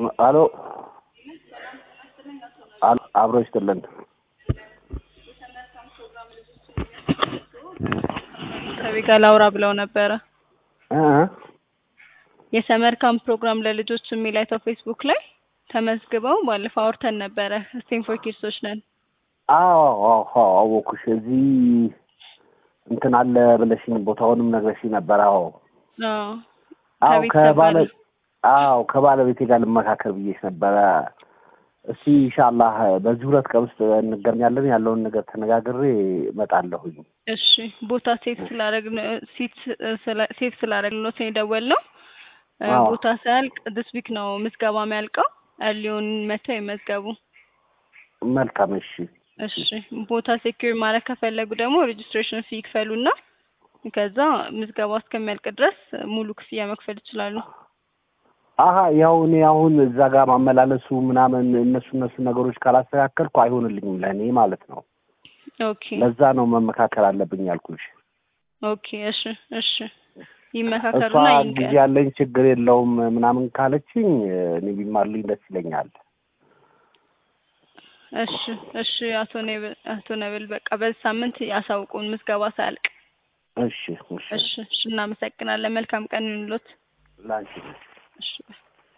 አሎ አሎ አብሮ ይስጥልን። ከቤት ጋር ላውራ ብለው ነበረ። እ የሰመር ካምፕ ፕሮግራም ለልጆች የሚል አይተው ፌስቡክ ላይ ተመዝግበው ባለፈው አውርተን ነበረ። ስቴም ፎር ኪድሶች ነን። አዎ አዎ አወኩሽ። እዚህ እንትን አለ ብለሽኝ ቦታውንም ነግረሽኝ ነበር። አዎ አዎ አዎ ከቤተሰብ ከባለ ጋር አዎ ከባለቤቴ ጋር ልመካከር ብዬሽ ነበረ። እስቲ ኢንሻአላህ በዚህ ሁለት ቀን ውስጥ እንገናኛለን። ያለውን ነገር ተነጋግሬ እመጣለሁኝ። እሺ ቦታ ሴፍ ስላደረግን ሲት ሴፍ ስላደረግን ነው የደወልነው። እ አዎ። ቦታ ሳያልቅ ዲስ ዊክ ነው ምዝገባ የሚያልቀው። እርሊውን መተው ይመዝገቡ። መልካም እሺ። እሺ ቦታ ሴኪር ማድረግ ከፈለጉ ደግሞ ሬጅስትሬሽን ፊ ይክፈሉና ከዛ ምዝገባ እስከሚያልቅ ድረስ ሙሉ ክፍያ መክፈል ይችላሉ። አሀ ያው እኔ አሁን እዛ ጋር ማመላለሱ ምናምን እነሱ እነሱ ነገሮች ካላስተካከልኩ አይሆንልኝም ለእኔ ማለት ነው። ኦኬ ለዛ ነው መመካከል አለብኝ ያልኩሽ። ኦኬ እሺ እሺ እሷ ይመካከሩና ጊዜ ይንገ ያለኝ ችግር የለውም ምናምን ካለችኝ እኔ ቢማርልኝ ደስ ይለኛል። እሺ እሺ አቶ ነብል አቶ ነብል በቃ በዚህ ሳምንት ያሳውቁን ምዝገባ ሳያልቅ። እሺ እሺ እሺ እሺ እናመሰግናለን። መልካም ቀን ይሁንልዎት። ላንቺ እሺ